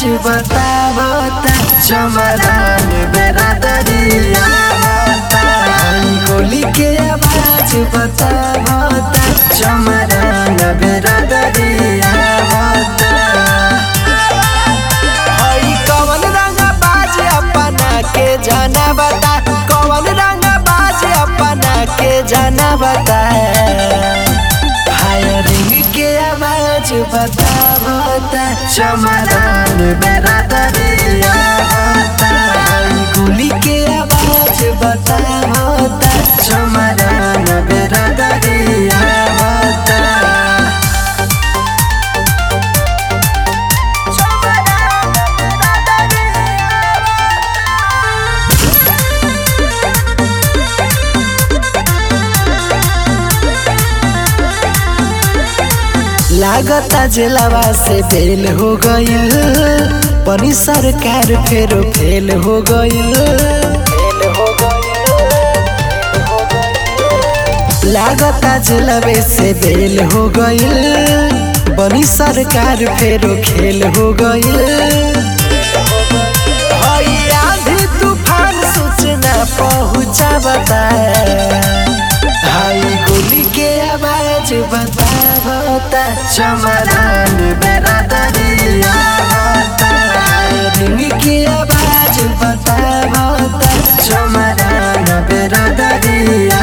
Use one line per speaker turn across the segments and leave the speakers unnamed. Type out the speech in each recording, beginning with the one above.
बतावता चमरान बेरादरिया गोली के आवाज बतावता चमरान बेरादरिया हई कवन रंग बाज अपना के जाना बता कवन रंग बाज अपना के जाना बता फायरिंग के आवाज बतावता चमरान बेरादरिया गोली के आवाज बतावता चमरान बेरादरिया लागता जिलावा से बेल हो गईल पनी सरकार फेरो फेल हो गईल लागता जिलावे से बेल हो गईल बनी सरकार फेरो खेल हो गईल हई आंधी तूफान सूचना पहुँचा बताए हाई गोली के आवाज बतावता चमरान बेरादरिया रिंग के आवाज बतावता चमरान बेरादरिया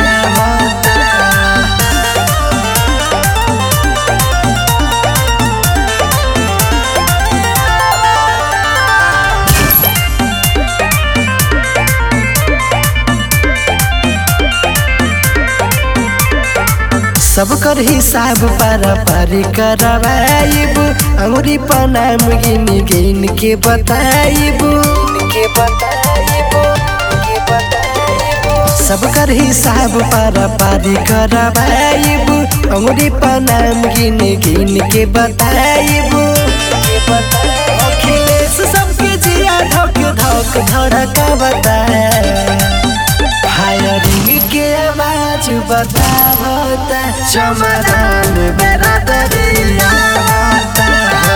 सब कर हिसाब पारा पारी करवाइब अंगुरी पनाम गिन गिन के बताइब के बताइब के बताइब सब कर हिसाब पारा पारी करवाइब अंगुरी पनाम गिन गिन के बताइब के बताइब अखिलेश सबके जिया धक धक धड़का बताए फायरिंग के आवाज बतावता चमरान बेरादरिया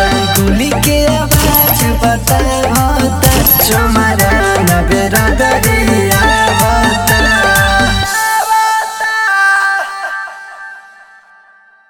गोली के आवाज बतावता चमरान बेरादरिया